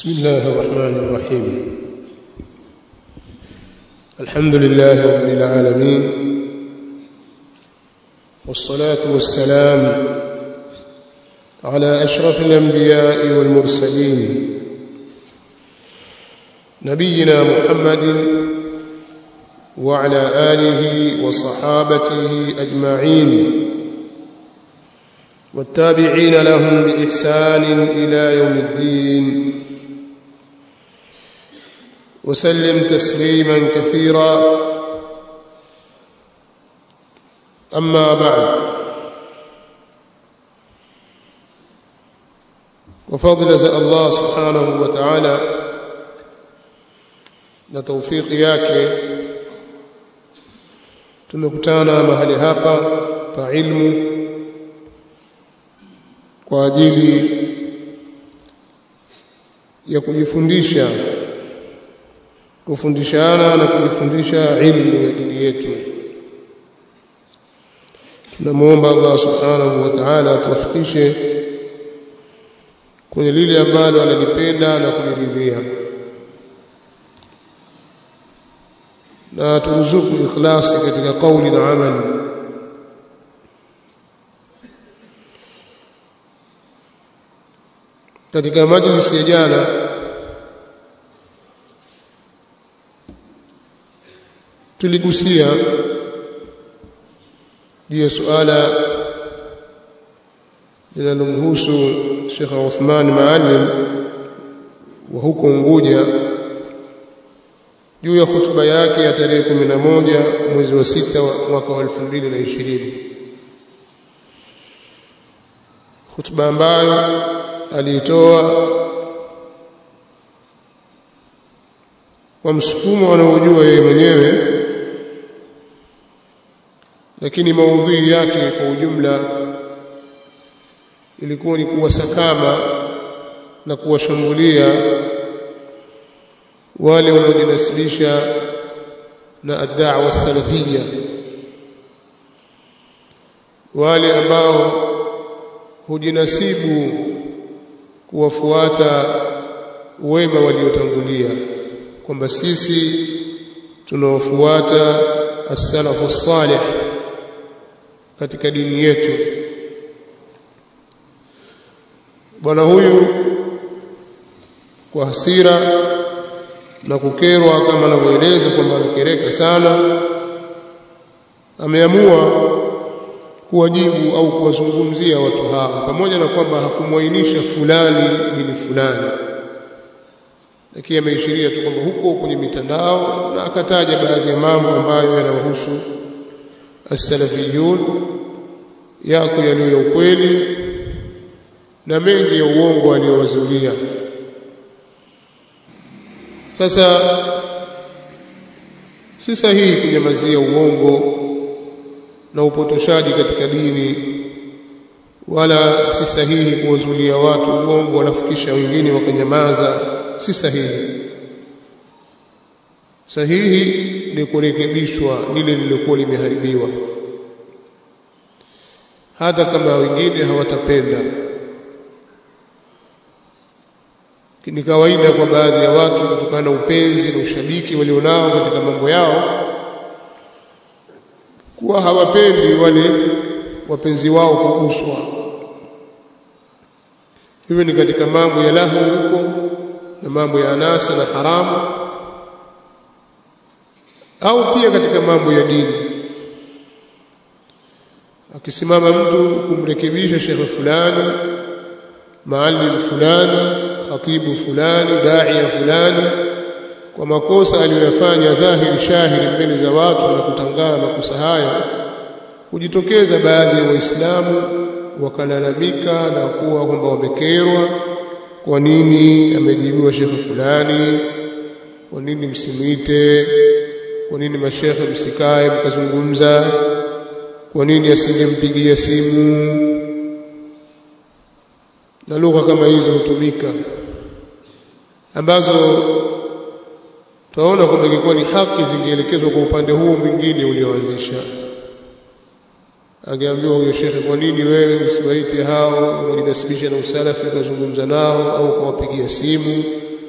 بسم الله الرحمن الرحيم الحمد لله رب العالمين والصلاة والسلام على أشرف الأنبياء والمرسلين نبينا محمد وعلى آله وصحابته أجمعين والتابعين لهم بإحسان إلى يوم الدين وسلم تسليما كثيرا أما بعد وفضل الله سبحانه وتعالى na taufiki yake tumekutana mahali hapa pa ilmu kwa ajili ya kujifundisha kufundishana na kujifundisha ilmu ya dini yetu tunamwomba Allah subhanahu wa ta'ala atuwafikishe kwenye lile ambalo analipenda na kuliridhia na turuzuku ikhlasi katika kauli na amali katika majlisi ya jana tuligusia juu ya suala linalomhusu Sheikh Uthman Maalim wa huko Unguja juu ya hutuba yake ya tarehe 11 mwezi wa sita mwaka wa 2020 hutuba ambayo aliitoa kwa msukumo anaojua yeye mwenyewe lakini maudhui yake kwa ujumla ilikuwa ni kuwasakama na kuwashambulia wale wanaojinasibisha na ad-da'wa salafiyya wale ambao hujinasibu kuwafuata wema waliotangulia kwamba sisi tunaofuata as-salafu salih katika dini yetu bwana huyu kwa hasira na kukerwa kama anavyoeleza kwamba anakereka sana ameamua kuwajibu au kuwazungumzia watu hawa pamoja na kwamba hakumwainisha fulani bini fulani lakini ameishiria tu kwamba huko kwenye mitandao na akataja baadhi ya mambo ambayo yanawahusu as-salafiyun yako yaliyo ya ukweli na mengi ya uongo aliyowazulia sasa si sahihi kunyamazia uongo na upotoshaji katika dini wala si sahihi kuwazulia watu uongo walafikisha wengine wakanyamaza si sahihi sahihi ni kurekebishwa lile lililokuwa limeharibiwa hata kama wengine hawatapenda ni kawaida kwa baadhi ya watu kutokana na upenzi na ushabiki walionao katika mambo yao kuwa hawapendi wale wapenzi wao kuguswa hiyo ni katika mambo ya lahu huko na mambo ya anasa na haramu au pia katika mambo ya dini akisimama mtu kumrekebisha shekhe fulani maalim fulani khatibu fulani daia fulani kwa makosa aliyoyafanya dhahiri shahiri mbele za watu na kutangaa makosa hayo hujitokeza baadhi ya waislamu wakalalamika na kuwa kwamba wamekerwa kwa nini amejibiwa shekhe fulani kwa nini msimwite kwa nini mashekhe msikae mkazungumza kwa nini asingempigia simu na lugha kama hizo hutumika ambazo tutaona kwamba ingekuwa ni haki zingeelekezwa kwa upande huo mwingine ulioanzisha angeambiwa huyo shekhe kwa nini wewe usiwaite hao wajinasibisha na usalafi ukazungumza nao au ukawapigia simu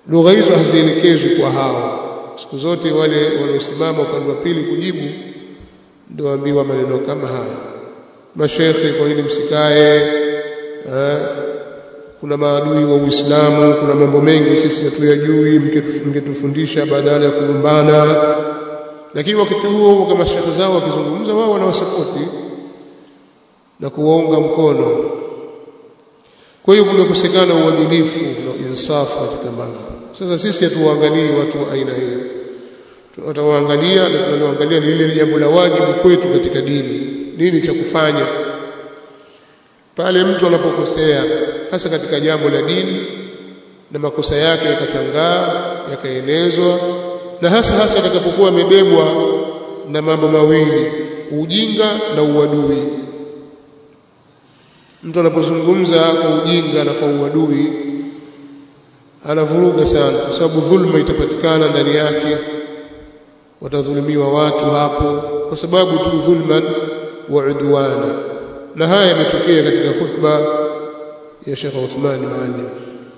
lugha hizo hazielekezwi kwa hao siku zote wale wanaosimama upande wa pili kujibu ndio waambiwa maneno kama haya mashekhe kwa nini msikae eh, kuna maadui wa Uislamu kuna mambo mengi sisi hatuyajui mngetufundisha badala ya kulumbana lakini wakati huo kama shekhe zao wakizungumza wao wanawasapoti na kuwaunga mkono kwa hiyo kumekosekana uadilifu na insafu katika mambo sasa sisi hatuwaangalii watu wa aina hiyo tutawaangalia na tunaloangalia ni lile jambo la wajibu kwetu katika dini nini cha kufanya pale mtu anapokosea hasa katika jambo la dini na makosa yake yakatangaa yakaenezwa na hasa hasa atakapokuwa amebebwa na mambo mawili ujinga na uadui mtu anapozungumza kwa ujinga na kwa uadui anavuruga sana kwa sababu dhulma itapatikana ndani yake watadhulumiwa watu hapo kwa sababu tu dhulman wa udwana na haya yametokea katika khutba ya Sheikh Uthman Maalim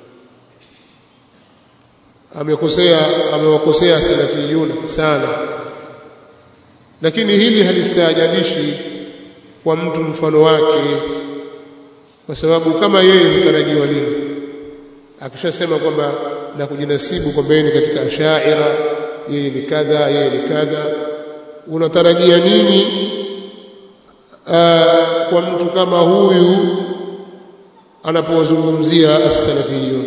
amekosea amewakosea salafiyuna sana lakini hili halistaajabishi kwa mtu mfano wake kwa sababu kama yeye hutarajiwa nini akishasema kwamba na kujinasibu kwamba yeye ni katika ashaira yeye ni kadha yeye ni kadha unatarajia nini aa, kwa mtu kama huyu anapowazungumzia as-salafiyun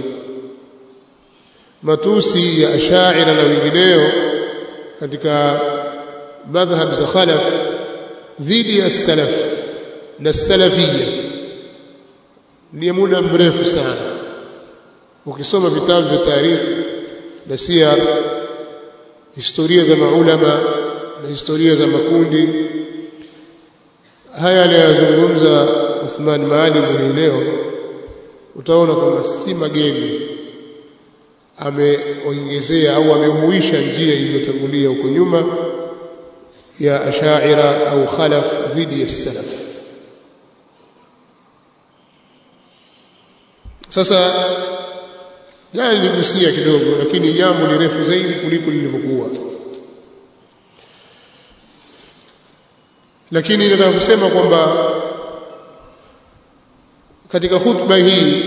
matusi ya ashaira na wengineo katika madhhab za khalaf dhidi ya salaf na salafiyya ni muda mrefu sana ukisoma vitabu vya tarikhi na siyar historia za maulama na historia za makundi haya anayozungumza Uthman Maalim hii leo utaona kwamba si mageni ameongezea au amehuisha njia iliyotangulia huko nyuma ya ashaira au khalaf dhidi ya salaf sasa jana niligusia kidogo lakini jambo ni refu zaidi kuliko lilivyokuwa lakini nataka kusema kwamba katika khutba hii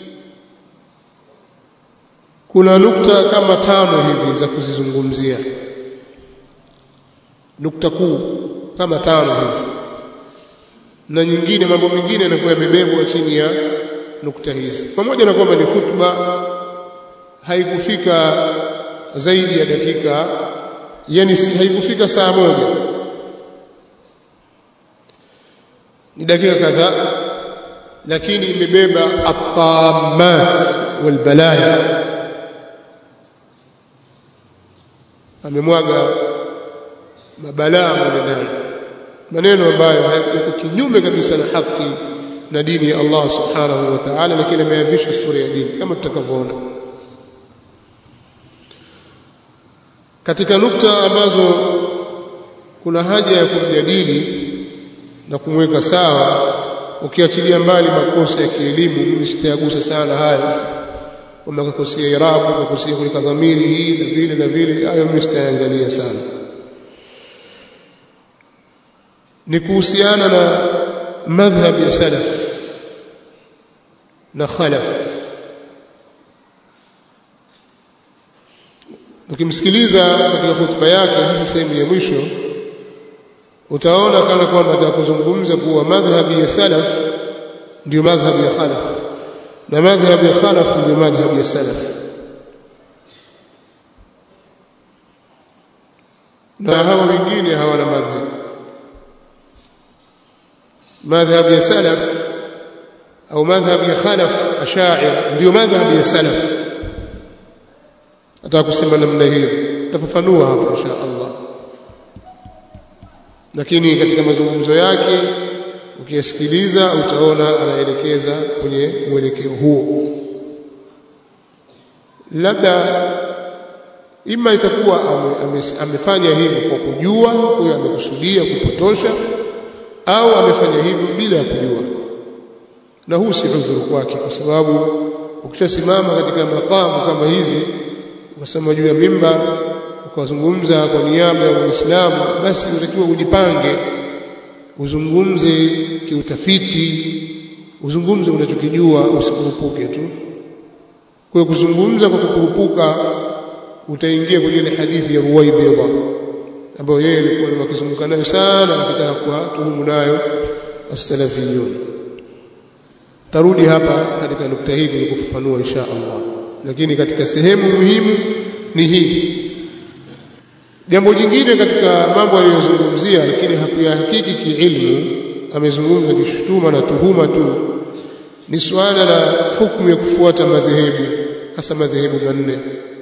kuna nukta kama tano hivi za kuzizungumzia nukta kuu kama tano hivi na nyingine mambo mengine yanakuwa yamebebwa chini ya nukta hizi pamoja na kwamba ni khutba haikufika zaidi ya dakika yani haikufika saa moja ni dakika kadhaa lakini imebeba at-tammat walbalaya amemwaga mabalaa ndani maneno ambayo hayako kinyume kabisa na haki na dini ya Allah subhanahu wa ta'ala lakini ameyavisha sura ya dini kama tutakavyoona katika nukta ambazo kuna haja ya kumjadili na kumweka sawa ukiachilia mbali makosa ya kielimu mimi sitayagusa sana haya kwamba kakosea irabu kakosea kuweka dhamiri hii na vile na vile hayo mimi sitayangalia sana ni kuhusiana na madhhab ya salaf na khalaf ukimsikiliza katika hotuba yake hasa sehemu ya mwisho utaona kana kwamba atakuzungumza kuwa madhhabi ya salaf ndio madhhabi ya khalaf na madhhabi ya khalaf ndio madhhabi ya salaf na hawa wengine hawana madhhab madhhabi ya salaf au madhhabi ya khalaf ashair ndio madhhabi ya salaf atakusema namna hiyo tafafanua hapa insha Allah lakini katika mazungumzo yake ukiyasikiliza utaona anaelekeza kwenye mwelekeo huo labda ima itakuwa ame, ame, amefanya hivyo kwa kujua huyo amekusudia kupotosha au amefanya hivyo bila ya kujua na huu si udhuru kwake kwa sababu ukishasimama katika makamu kama hizi ukasema juu ya mimbar ukazungumza kwa niaba ya Waislamu basi unatakiwa ujipange uzungumze kiutafiti uzungumze unachokijua usikurupuke tu kwa kuzungumza kwa kukurupuka utaingia kwenye ile hadithi ya Ruwaybidha ambayo yeye alikuwa akizunguka nayo sana akitaka kuwatuhumu nayo as-salafiyun tarudi hapa katika nukta hii kwenye kufafanua insha Allah lakini katika sehemu muhimu ni hii jambo jingine katika mambo aliyozungumzia lakini hakuyahakiki kiilmu amezungumza kishutuma na tuhuma tu ni suala la hukumu ya kufuata madhehebu hasa madhehebu manne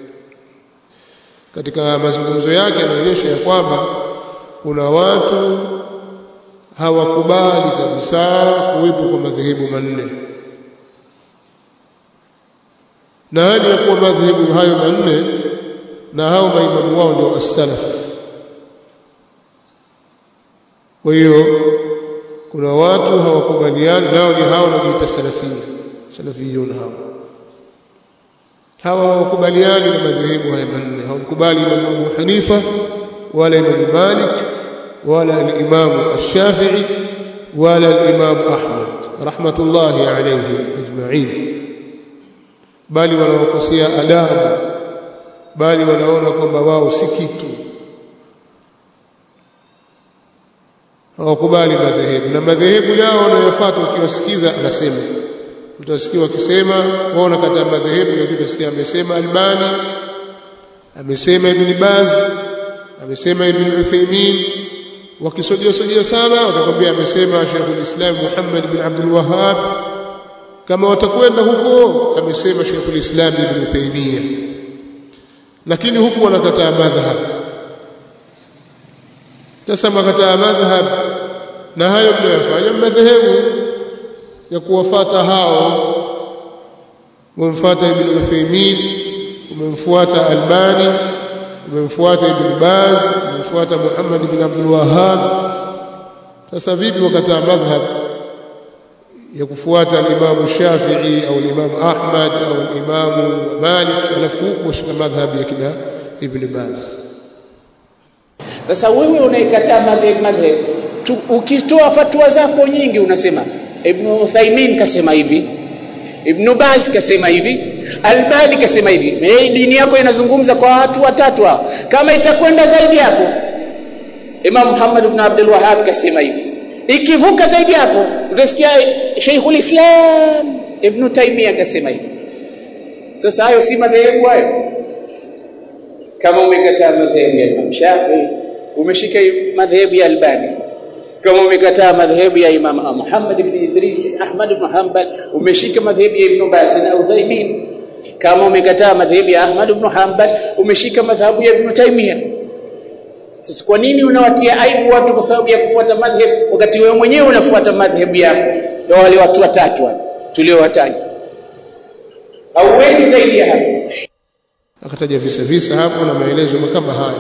katika mazungumzo yake anaonyesha ya kwamba kuna watu hawakubali kabisa kuwepo kwa madhehebu manne na hali ya kuwa madhehebu hayo manne na hao maimamu wao ndio as-salaf kwa hiyo kuna watu hawakubaliani nao ni hao wanaojiita salafia salafiyun hao hawa hawakubaliani na madhehebu haya manne hawakubali Imam Abu Hanifa wala Imam Malik wala al-Imam Ash-Shafi'i wala al-Imam Ahmad rahmatullahi alayhim ajma'in bali wanaokosea adabu bali wanaona kwamba wao si kitu hawakubali madhehebu na madhehebu yao wanayofuata ukiwasikiza anasema utasikia wakisema wao wanakataa madhehebu lakini utasikia amesema Albani amesema Ibn Baz amesema Ibn Uthaymeen wakisojea sojea sana watakwambia amesema Sheikh al-Islam Muhammad bin Abdul Wahhab kama watakwenda huko amesema Sheikh al-Islam Ibn Taymiyyah lakini huku wanakataa madhhab sasa makataa madhhab na hayo mnayofanya madhehebu ya kuwafata hao umemfuata Ibn Uthaymeen umemfuata Albani umemfuata Ibn Baz umemfuata Muhammad ibn Abdul Wahhab sasa vipi wakataa madhhab ya kufuata al-Imam Shafi'i au al-Imam Ahmad au al-Imam Malik alafu huko shika madhhab ya kina Ibn Baz sasa wewe unaikataa madhhab madhhab ukitoa fatwa zako nyingi unasema Ibn Uthaymeen kasema hivi Ibn Baz kasema hivi Albani kasema hivi hey, dini yako inazungumza kwa watu watatu hao kama itakwenda zaidi hapo Imam Muhammad ibn Abdul Wahhab kasema hivi ikivuka zaidi hapo utasikia Sheikhul Islam Ibn Taymiyyah kasema hivi sasa hayo si madhehebu hayo kama umekataa madhehebu ya Imam Shafi'i umeshika madhehebu ya Albani kama umekataa madhehebu ya Imam Muhammad ibn Idris Ahmad ibn Hanbal umeshika madhehebu ya Ibn Baz na Uthaymeen kama umekataa madhehebu ya Ahmad ibn Hanbal umeshika madhhabu ya Ibn Taymiyyah sasa kwa nini unawatia aibu watu kwa sababu ya kufuata madhhabu wakati wewe mwenyewe unafuata madhhabu yako ya wale watu watatu tuliowataja au wengi zaidi ya hapo akataja visa visa hapo na maelezo kama haya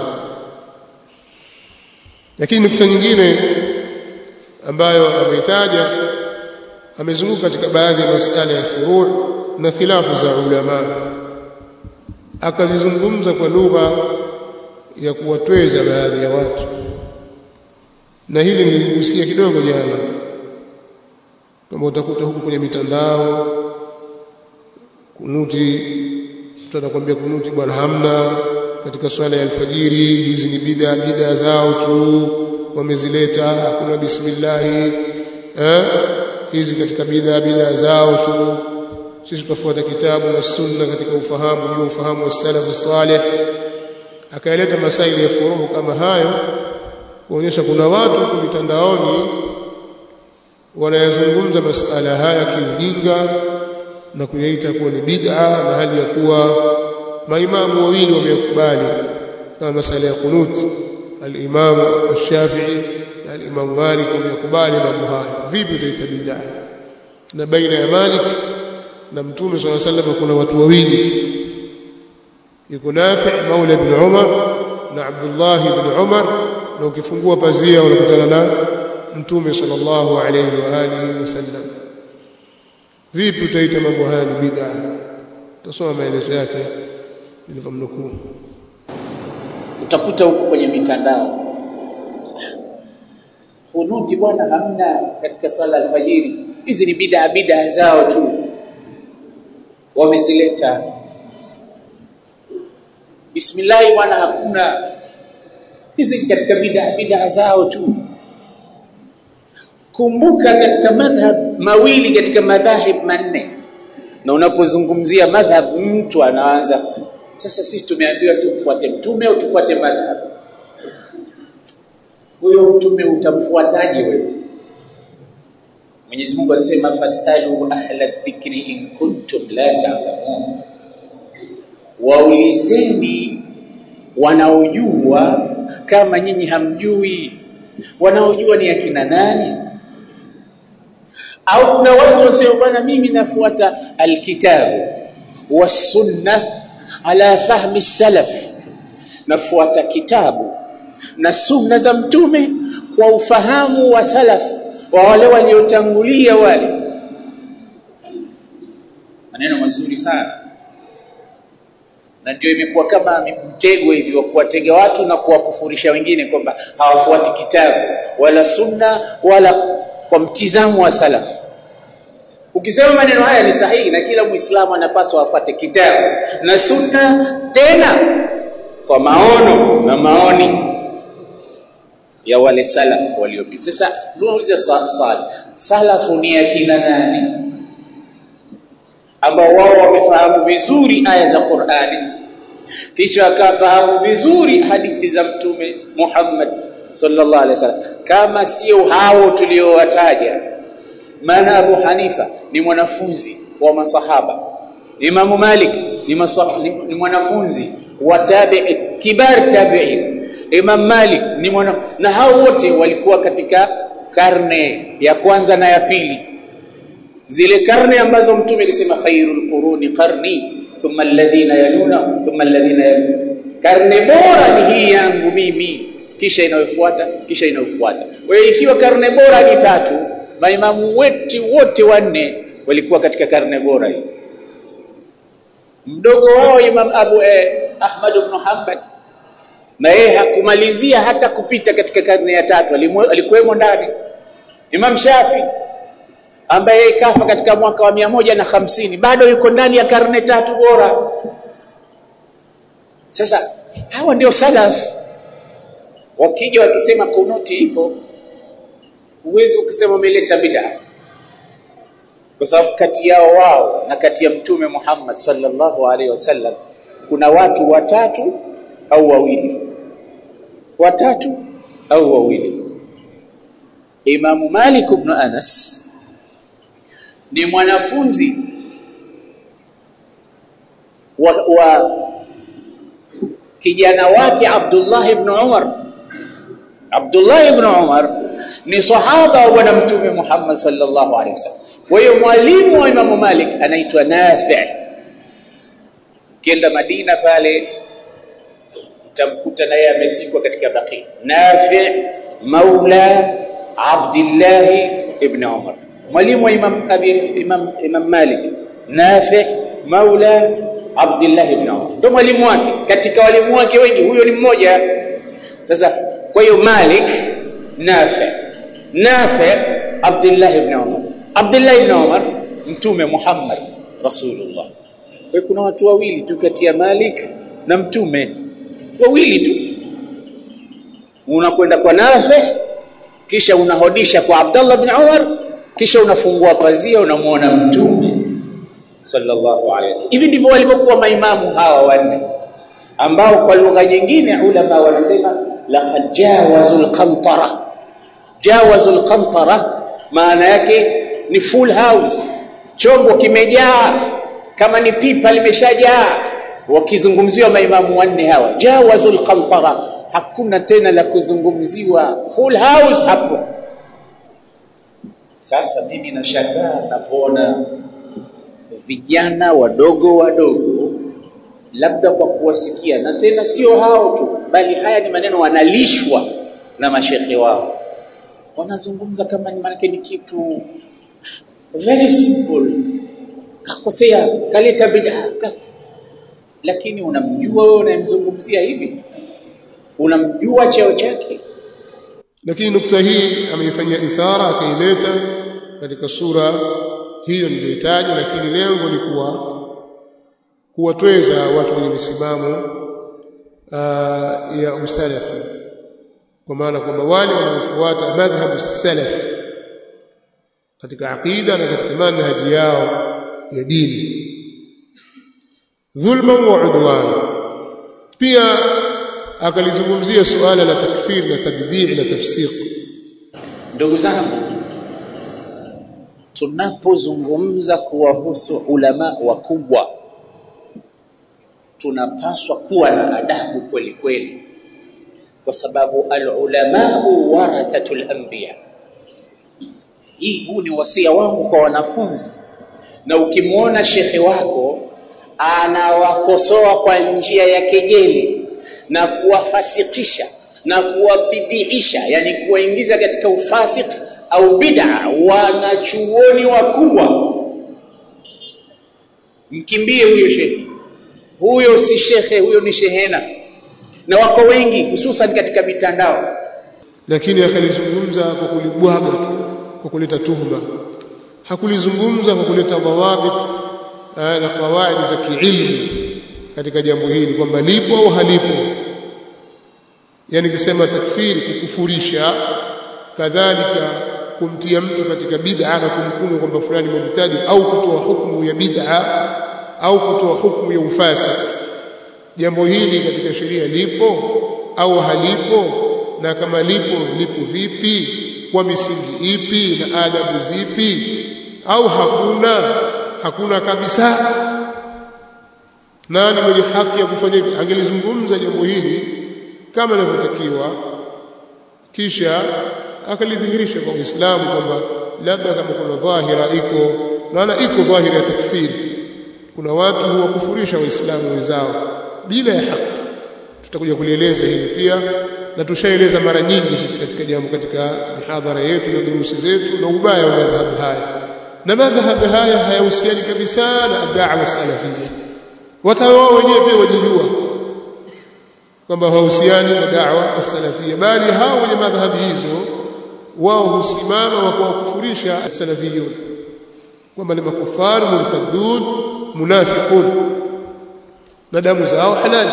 lakini nukta nyingine ambayo ameitaja amezunguka katika baadhi ya masuala ya furu' na khilafu za ulama akazizungumza kwa lugha ya kuwatweza baadhi ya watu na hili niligusia kidogo jana kama utakuta huku kwenye mitandao kunuti mtu anakuambia kunuti bwana hamna katika swala ya alfajiri hizi ni bid'a bid'a zao tu wamezileta hakuna bismillah eh hizi katika bid'a bid'a zao tu sisi tutafuata kitabu na sunna katika ufahamu juu ufahamu wa salaf salih akaeleta masaili ya furuhu kama hayo kuonyesha kuna watu kwa mitandaoni wanayazungumza masala haya kiujinga na kuyaita kuwa ni bid'a na hali ya kuwa maimamu wawili wamekubali kama masala ya kunut al-Imam al-Shafi'i na al-Imam Malik wamekubali mambo haya vipi utaita bid'a na baina ya Malik na Mtume صلى الله عليه وسلم kuna watu wawili yuko Nafi Maula ibn Umar na Abdullah ibn Umar na ukifungua pazia unakutana na Mtume sallallahu alayhi wa alihi wasallam vipi utaita mambo haya ni bid'a tasoma maelezo yake nilivyomnukuu utakuta huko kwenye mitandao kunuti bwana hamna katika sala alfajiri hizi ni bidaa bidaa zao tu wamezileta bismillahi bwana hakuna hizi katika bidaa bidaa zao tu kumbuka katika madhhab mawili katika madhahib manne na unapozungumzia madhhab mtu anaanza sasa sisi tumeambiwa tumfuate mtume au tufuate madhhab huyo mtume utamfuataje wewe Mwenyezi Mungu alisema fastalu ahla dhikri in kuntum la ta'lamun waulizeni wanaojua kama nyinyi hamjui wanaojua ni akina nani au kuna watu wasema bwana mimi nafuata alkitabu wasunna ala fahmi salaf nafuata kitabu na sunna za mtume kwa ufahamu wa salaf wa wale waliotangulia wale maneno mazuri sana na ndio imekuwa kama mtego hivi wa kuwatega watu na kuwakufurisha wengine kwamba hawafuati kitabu wala sunna wala kwa mtizamo wa salaf ukisema maneno haya ni sahihi na kila muislamu anapaswa afuate kitabu na sunna tena kwa maono na maoni ya wale salaf waliopita sasa tunauliza swali salafu ni akina nani ambao wao wamefahamu vizuri aya za Qur'ani kisha akafahamu vizuri hadithi za mtume Muhammad sallallahu alaihi wasallam kama sio hao tuliowataja maana Abu Hanifa ni mwanafunzi wa masahaba Imam Malik ni, ni, ni mwanafunzi wa tabi'i kibar tabi'in Imam Malik ni mwana na hao wote walikuwa katika karne ya kwanza na ya pili zile karne ambazo mtume alisema khairul quruni qarni thumma alladhina yaluna thumma alladhina yaluna karne bora ni hii yangu mimi kisha inayofuata kisha inayofuata kwa hiyo ikiwa karne bora ni tatu maimamu wetu wote wanne walikuwa katika karne bora hii mdogo wao Imam Abu eh, Ahmad ibn Hanbal na yeye hakumalizia hata kupita katika karne ya tatu alikuwemo ndani Imam Shafi ambaye kafa katika mwaka wa mia moja na hamsini bado yuko ndani ya karne tatu bora sasa hawa ndio salaf wakija wakisema kunuti ipo uwezi ukisema umeleta bid'a kwa sababu kati yao wao na kati ya mtume Muhammad sallallahu alaihi wasallam kuna watu watatu au wawili watatu au wawili Imam Malik ibn Anas ni mwanafunzi wa, wa kijana wake Abdullah ibn Umar Abdullah ibn Umar ni sahaba wa bwana mtume Muhammad sallallahu alaihi wasallam kwa hiyo mwalimu wa Imam Malik anaitwa Nafi' kienda Madina pale utamkuta naye amezikwa katika baqi Nafi' maula Abdullah ibn Umar mwalimu wa Imam Abi Imam Imam Malik Nafi' maula Abdullah ibn Umar ndio mwalimu wake katika walimu wake wengi huyo ni mmoja sasa kwa hiyo Malik Nafi' Nafi' Abdullah ibn Umar Abdullah ibn Umar mtume Muhammad Rasulullah kwa kuna watu wawili tu kati ya Malik na mtume wawili tu unakwenda kwa Nafi kisha unahodisha kwa Abdullah ibn Umar kisha unafungua pazia unamuona mtume sallallahu alayhi hivi ndivyo walivyokuwa maimamu hawa wanne ambao kwa lugha nyingine ulama wanasema laqad jawazul qantara jawazul qantara maana yake ni full house chombo kimejaa kama ni pipa limeshajaa wakizungumziwa maimamu wanne hawa jawazul qantara hakuna tena la kuzungumziwa full house hapo sasa mimi nashangaa napoona vijana wadogo wadogo labda kwa kuwasikia na tena sio hao tu bali haya ni maneno wanalishwa na mashehe wao wanazungumza kama ni maana ni kitu very simple kakosea kaleta bid'a ka... lakini unamjua wewe unayemzungumzia hivi unamjua cheo chake lakini nukta hii ameifanyia ithara akaileta katika sura hiyo niliyotaja lakini lengo ni kuwa kuwatweza watu wenye misimamo ya usalafi kwa maana kwamba wale wanaofuata madhhabu salaf katika aqida na katika manhaji yao ya dini dhulma wa udwan pia akalizungumzia suala la takfir na tabdii na tafsiq ndugu zangu tunapozungumza kuwahusu ulama wakubwa tunapaswa kuwa na adabu kweli kweli kwa sababu alulamau warathatul anbiya hii huu ni wasia wangu kwa wanafunzi na ukimwona shekhe wako anawakosoa kwa njia ya kejeli na kuwafasikisha na kuwabidiisha yani kuwaingiza katika ufasik au bid'a wanachuoni wakubwa mkimbie huyo shekhe huyo si shekhe huyo ni shehena na wako wengi hususan katika mitandao lakini akalizungumza kwa kulibwaga tu kwa kuleta tuhuma hakulizungumza kwa kuleta dhawabit na kawaidi za kiilmu katika jambo hili kwamba lipo au halipo yani kisema takfiri kukufurisha kadhalika kumtia mtu katika bid'a na kumhukumu kwamba fulani mubtadi au kutoa hukumu ya bid'a au kutoa hukumu ya ufasi jambo hili katika sheria lipo au halipo na kama lipo lipo vipi kwa misingi ipi na adabu zipi au hakuna hakuna kabisa nani mwenye haki ya kufanya hivi angelizungumza jambo hili kama inavyotakiwa kisha akalidhihirisha kwa Uislamu kwamba labda kama kuna dhahira iko maana iko dhahira ya takfiri kuna watu huwakufurisha waislamu wenzao bila ya haki tutakuja kulieleza hili pia na tushaeleza mara nyingi sisi katika jambo katika mihadhara yetu na durusi zetu na ubaya wa madhhabu haya na madhhabu haya hayahusiani kabisa na da'wa salafia wata wao wenyewe pia wajijua kwamba hawahusiani na da'wa salafia bali hao wenye madhhabu hizo wao husimama wa kuwakufurisha salafiyun kwamba ni makufar murtadun munafiqun na damu zao halali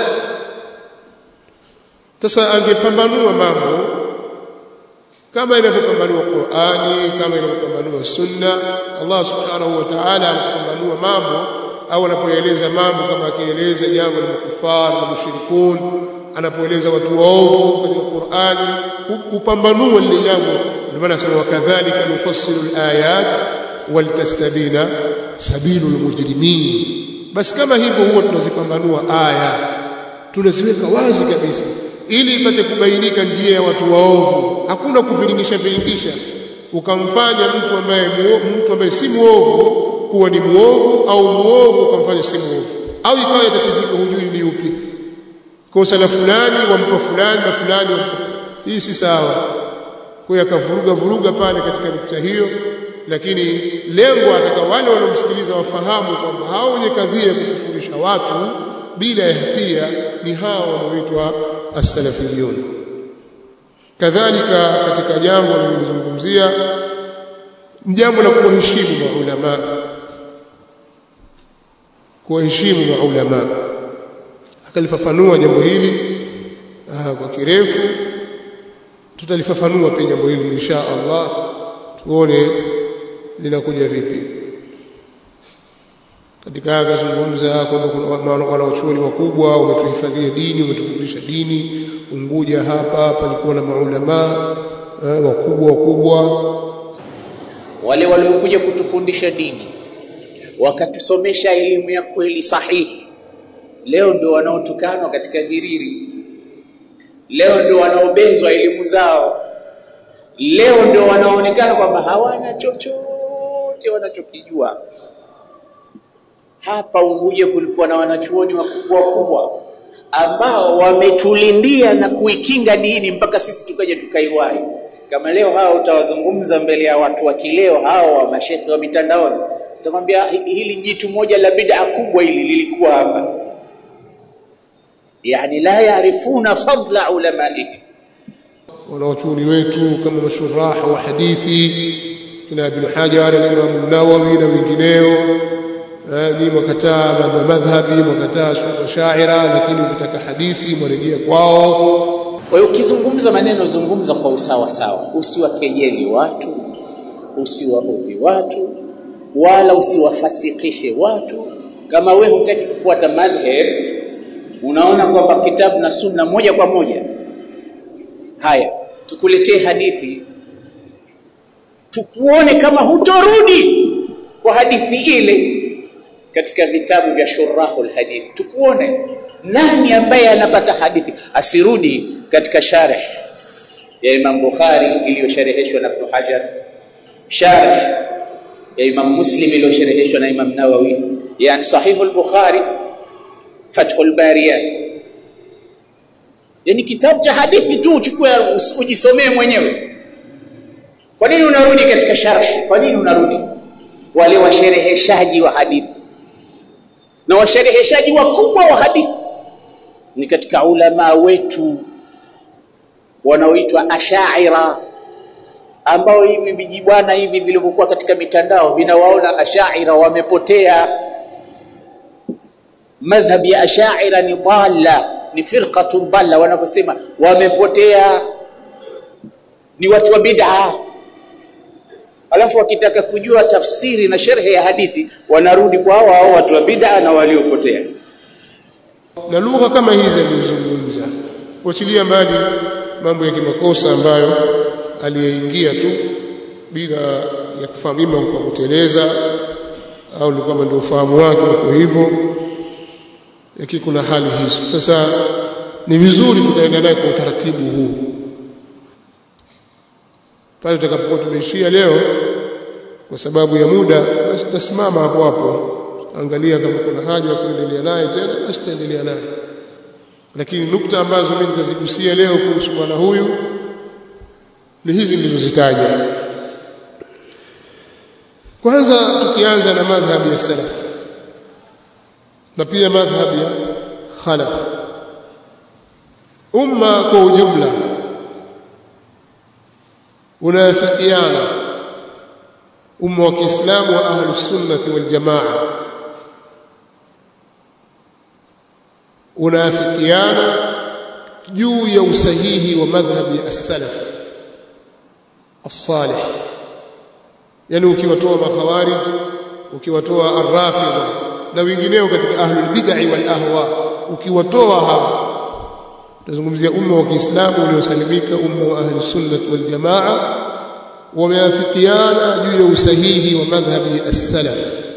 sasa angepambanua mambo kama inavyopambanua Qur'ani kama inavyopambanua Sunna Allah subhanahu wa ta'ala anapambanua mambo au anapoeleza mambo kama akieleza jambo la makufar na mushrikun anapoeleza watu waovu katika Qur'ani upambanua lile jambo ndio maana anasema wakadhalika nufassilu alayat waltastabina sabilul mujrimin basi kama hivyo huwa tunazipambanua aya tunaziweka wazi kabisa ili ipate kubainika njia ya watu waovu hakuna kuviringisha viringisha ukamfanya mtu ambaye mtu ambaye si muovu kuwa ni muovu au muovu ukamfanya si muovu au ikawa yatatizika hujui ni upi kosa la fulani wampa fulani na fulani hii si sawa kwa hiyo akavuruga vuruga pale katika nukta hiyo lakini lengo ataka wale wanaomsikiliza wafahamu kwamba hao wenye kadhia ya kukufurisha watu bila ya hatia ni hao wanaoitwa as-salafiyun kadhalika katika jambo nilizungumzia jambo la kuheshimu maulama kuheshimu maulama akalifafanua jambo hili aa, kwa kirefu tutalifafanua pia jambo hili insha Allah tuone linakuja vipi katika akazungumza kwamba kuna wanaochuoni wakubwa umetuhifadhia dini umetufundisha dini Unguja hapa palikuwa na maulama eh, wakubwa wakubwa wale waliokuja kutufundisha dini wakatusomesha elimu ya kweli sahihi leo ndio wanaotukanwa katika viriri leo ndio wanaobezwa elimu zao leo ndio wanaonekana kwamba hawana chochote wanachokijua hapa Unguja kulikuwa na wanachuoni wakubwa wakubwa ambao wametulindia na kuikinga dini mpaka sisi tukaja tukaiwahi kama leo hao utawazungumza mbele ya watu wa kileo hao wa mashehe wa mitandaoni Nitamwambia hili jitu moja la bid'a kubwa hili lilikuwa hapa. Yani la yaarifuna fadla ulamaihim. wanawachuoni wetu kama mashuraha wa hadithi kina Ibn Hajar na Imam Nawawi na wengineo ni wakataa madhhabi wakataa shaira lakini ukitaka hadithi mwarejea kwao Kwa hiyo ukizungumza maneno zungumza kwa usawa sawa, usiwakejeli watu, usiwaudhi watu, wala usiwafasikishe watu. Kama we hutaki kufuata madhhab, unaona kwamba kitabu na sunna moja kwa moja, haya tukuletee hadithi, tukuone kama hutorudi kwa hadithi ile katika vitabu vya shurahul hadith, tukuone nani ambaye anapata hadithi asirudi katika sharh ya Imam Bukhari iliyoshareheshwa na Ibn Hajar, sharh ya Imam Muslim iliyoshareheshwa na Imam Nawawi, yani Sahihul Bukhari, Fathul Bariyat. Yani kitabu cha hadithi tu uchukue ujisomee mwenyewe. Kwa nini unarudi katika sharh? Kwa nini unarudi? Wale washereheshaji wa hadithi na washereheshaji wakubwa wa hadithi ni katika ulama wetu wanaoitwa ashaira ambao hivi vijibwana hivi vilivyokuwa katika mitandao vinawaona ashaira wamepotea madhhabi ya ashaira ni dalla ni firqatun dalla wanavyosema wamepotea ni watu wa bid'a alafu wakitaka kujua tafsiri na sherhe ya hadithi wanarudi kwa hao hao watu wa bid'a na waliopotea na lugha kama hizi alizozungumza kuachilia mbali mambo ya kimakosa ambayo aliyeingia tu bila ya kufahamu ima kwa kuteleza au ni kama ndio ufahamu wake kwa hivyo lakini kuna hali hizo sasa ni vizuri tukaenda naye kwa utaratibu huu pale tutakapokuwa tumeishia leo kwa sababu ya muda basi tutasimama hapo hapo angalia kama kuna haja ya kuendelea naye tena basi tutaendelea naye lakini nukta ambazo mimi nitazigusia leo kuhusu bwana huyu ni hizi nilizozitaja kwanza tukianza na madhhabi ya salaf na pia madhhabi ya khalaf umma kwa ujumla unafikiana umma wa Kiislamu wa ahlus sunnati wal jamaa unafikiana juu ya usahihi wa madhhabi as-salaf as-salih yani ukiwatoa makhawarij ukiwatoa ar-rafidha na wengineo katika ahlul bid'ah wal ahwa ukiwatoa hawa tunazungumzia umma wa Kiislamu uliosalimika umma wa ahli sunnah wal jamaa wameafikiana juu ya usahihi wa madhhabi as-salaf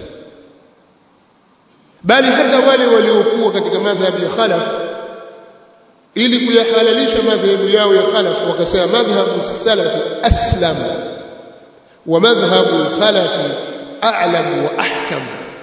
bali hata wale waliokuwa katika madhhabi ya khalaf ili kuyahalalisha madhhabu yao ya khalaf wakasema madhhabu salaf aslam wa madhhabu khalaf a'lam wa ahkam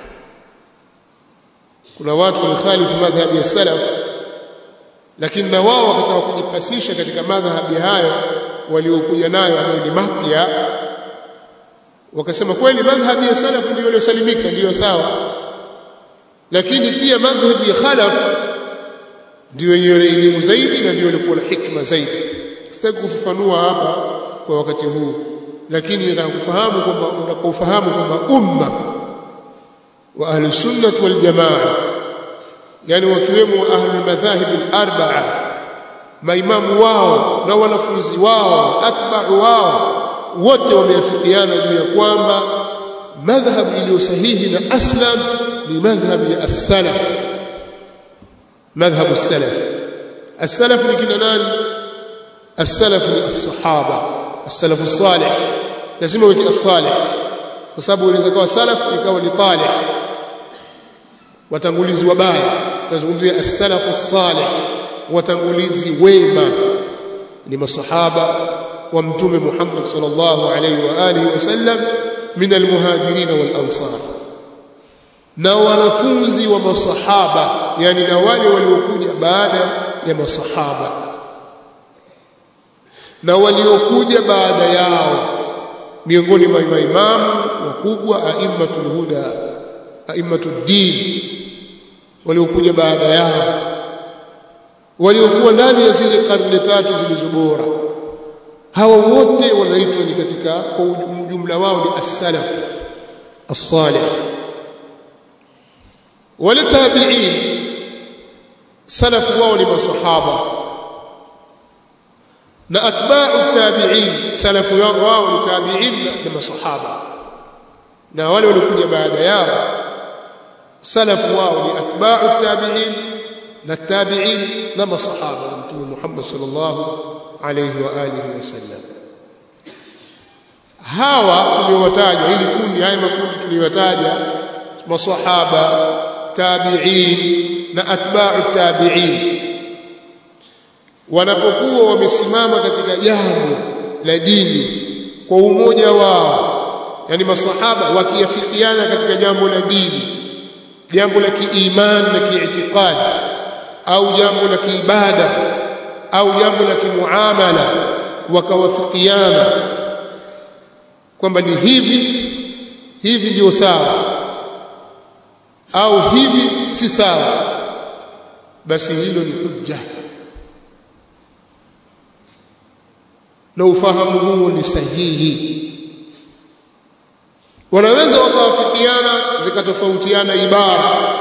kuna watu walikhalifu madhhabi ya salaf lakini na wao wakataka kujipasisha katika madhhabi hayo waliokuja nayo ambayo ni mapya wakasema kweli madhhabi ya salaf ndio iliyosalimika ndio sawa lakini pia madhhabi ya khalaf ndio yenye elimu zaidi na ndio ilikuwa na hikma zaidi sitaki kufafanua hapa kwa wakati huu lakini nataka kufahamu kwamba unakofahamu kwamba umma wa ahli sunnah wal jamaa yani wakiwemo ahli madhahib al-arba'a maimamu wao na wanafunzi wao atba'u wao wote wameafikiana juu ya kwamba madhhab iliyo sahihi na aslam ni madhhab ya as-salaf madhhab as-salaf as-salaf ni kina nani as-salaf ni as-sahaba as-salaf as-salih lazima uwe as-salih kwa sababu inaweza kuwa salaf ikawa ni talih watangulizi wabaya tunazungumzia as-salaf as-salih watangulizi wema ni masahaba wa mtume Muhammad sallallahu alayhi wa alihi wasallam min al-muhajirin wal ansar na wanafunzi wa masahaba yani na wale waliokuja baada ya masahaba na waliokuja baada yao miongoni mwa maimamu wakubwa aimmatul huda aimmatud din waliokuja baada yao waliokuwa ndani ya zile karne tatu zilizo bora hawa wote wanaitwa ni katika kwa ujumla wao ni as-salaf as-salih wale tabi'in salafu wao ni masahaba na atba'u tabi'in salafu wao ni tabi'in na masahaba na wale waliokuja baada yao salafu wao ni atba'u tabi'in na tabi'in na masahaba na mtume Muhammad sallallahu alayhi wa alihi wasallam hawa tuliowataja hili kundi haya makundi tuliyotaja masahaba tabi'in na atba'u tabi'in wanapokuwa wamesimama katika jambo la dini kwa umoja wao yani masahaba wakiafikiana katika jambo la dini jambo la kiimani na kiitikadi au jambo la kiibada au jambo la kimuamala wakawafikiana kwamba ni hivi hivi ndio sawa au hivi si sawa basi hilo ni hujja na ufahamu huo ni sahihi wanaweza wakawafikiana zikatofautiana ibara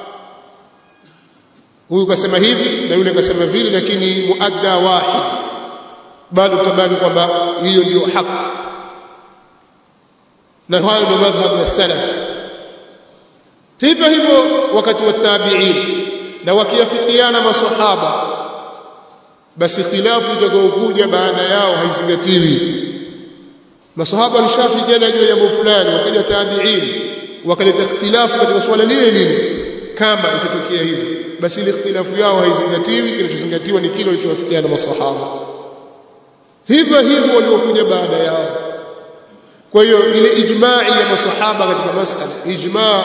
huyu kasema hivi na yule kasema vile lakini muadda wahid bado tabani kwamba hiyo ndio haki na hayo ndio madhhabu ya salaf hivyo hivyo wakati wa tabi'in na wakiafikiana masahaba basi khilafu itakayokuja baada yao haizingatiwi masahaba walishafikiana juu ya jambo fulani wakaja tabi'in wakaleta ikhtilafu katika swala lile lile kama ikitokea hivyo basi ile ikhtilafu yao haizingatiwi kinachozingatiwa ni kile walichowafikiana masahaba hivyo hivyo waliokuja baada yao kwa hiyo ile ijma'i ya masahaba katika masala ijma'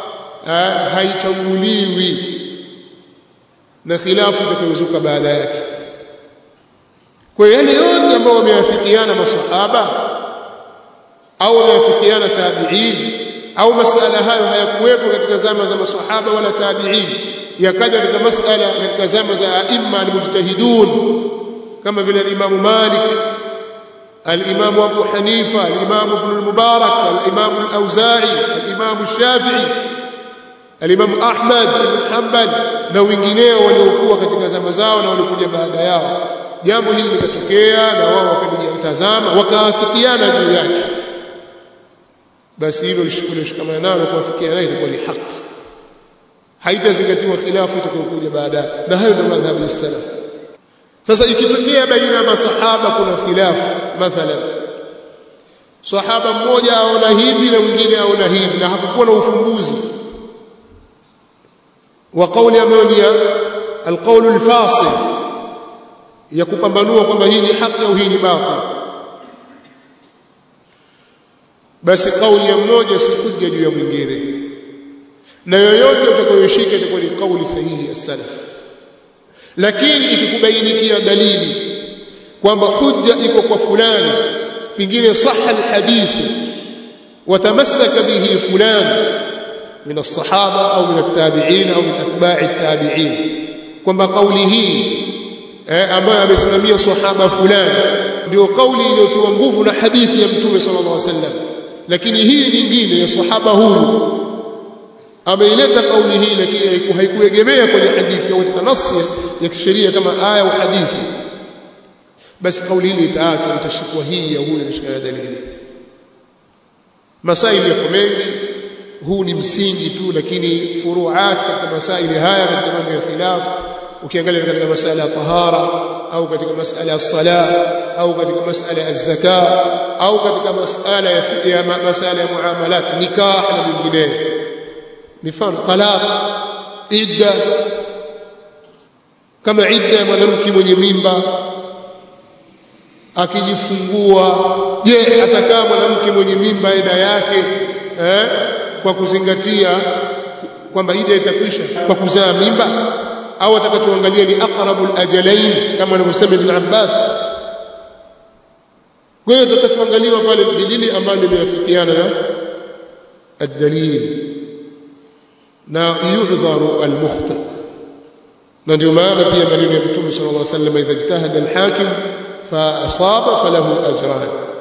haichaguliwi na khilafu itakayozuka baada yake kwa yale yote ambao wameafikiana masahaba au wameafikiana tabi'in au masala hayo hayakuwepo katika zama za masahaba wala tabi'in yakaja katika masala katika zama za aimma almujtahidun kama vile al-Imam Malik al-Imam Abu Hanifa al-Imam Ibn al-Mubarak al-Imam al-Auza'i al-Imam al-Shafi'i al-Imam Ahmad ibn Hanbal na wengineo waliokuwa katika zama zao na walikuja baada yao jambo hili likatokea na wao wakajitazama wakaafikiana juu yake basi hilo lishikamana nalo kuafikiana nayo itakuwa ni haki haitazingatiwa khilafu itakayokuja baadaye na hayo ndio madhhabu ya salaf sasa ikitokea baina ya masahaba kuna khilafu mathalan sahaba mmoja aona hivi na mwingine aona hivi na hakukuwa na ufumbuzi wa kauli ambayo ni alqaulu alfasil ya kupambanua kwamba hii ni haki au hii ni batil basi kauli ya mmoja si hujja juu ya mwingine na yoyote utakayoshika itakuwa ni kauli sahihi ya salaf lakini ikikubainikia dalili kwamba hujja iko kwa fulani pengine sahha alhadithi watamassaka bihi fulani min alsahaba au min altabi'in au min atba'i altabi'in kwamba kauli hii eh, ambayo amesimamia sahaba fulani ndio kauli iliyotiwa nguvu na hadithi ya mtume sallallahu alaihi wasallam lakini hii nyingine ya sahaba huyu ameileta kauli hii lakini haikuegemea kwenye hadithi au katika nasi ya kisheria kama aya au hadithi basi kauli hili itaachwa itashikwa hii ya huyu inashikana dalili masaili yako mengi huu ni msingi tu lakini furuat katika masaili haya katika mambo ya khilafu ukiangalia katika masala ya tahara au katika masala ya sala au katika masala ya zaka au katika masala ya ya masala ya muamalat nikah na vinginevyo mifano talaq idda kama idda ya mwanamke mwenye mimba akijifungua je atakaa mwanamke mwenye mimba ida yake eh, kwa kuzingatia kwamba ida itakwisha kwa kuzaa mimba au atakachoangalia ni aqrabul ajalain kama anavyosema Ibn Abbas kwa hiyo tutakachoangaliwa pale ni lile ambalo limeafikiana na الدليل na yu'dharu al-mukhta na ndio maana pia maneno ya Mtume sallallahu alaihi wasallam idha ijtahada al-hakim fa asaba falahu ajran